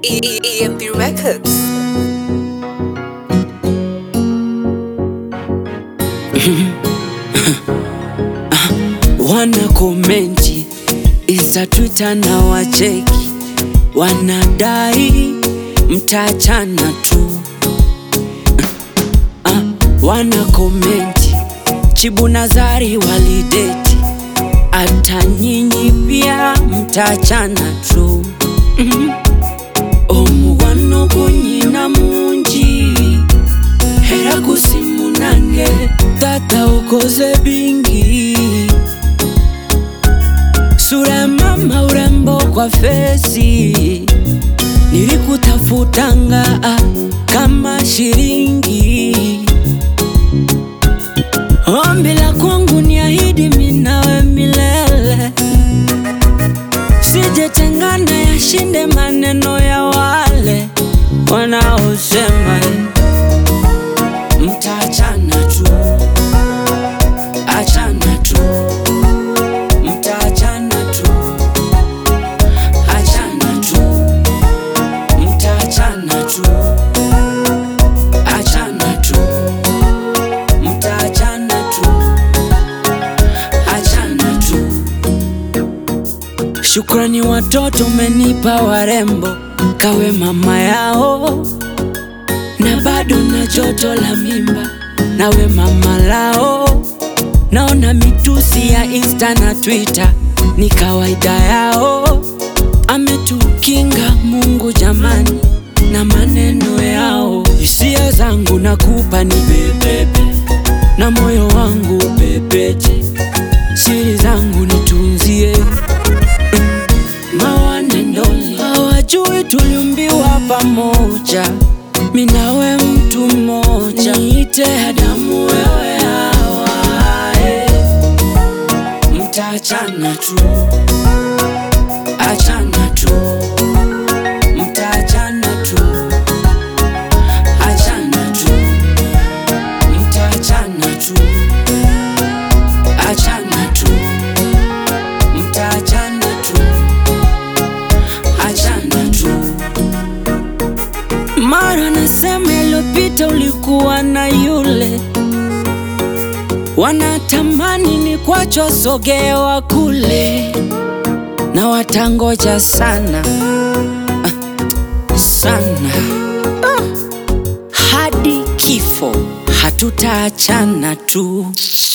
E- EMP Records. wana komenti Insta, Twitter na wacheki, wanadai mtaachana tu. Ah, wana komenti Chibu Nazari walideti, hata nyinyi pia mtaachana tu. Mhm. omugwano gunyina mungi era gusimunange tata ukoze bingi sura ya mama urembo kwa fesi nilikutafutanga ah, kama shilingi ombi la kwangu ni ahidi minawe milele sijetengana yashinde maneno ya wale wanaosema mtaachana tu, achana tu, mtaachana tu, achana tu, mtaachana tu, achana tu, mtaachana tu, achana tu. Shukrani watoto umenipa warembo, kawe mama yao, na bado na joto la mimba, nawe mama lao. Naona mitusi ya Insta na Twitter ni kawaida yao, ametukinga Mungu jamani na maneno yao. Hisia zangu nakupa ni bebebe, na moyo wangu pepeche, siri zangu nitunzie mawanendoni hawajui tuliumbiwa pamoja, minawe mtu mmoja, niite Adamu wewe Hawae, mtaachana tu, achana tu, mtaachana tu, achana tu, mtaachana tu, achana tu, mtaachana tu achana tu. Mara nasema iliyopita ulikuwa na yule, wanatamani ni kwacho sogewa kule, na watangoja sana ah, sana ah, hadi kifo hatutaachana tu.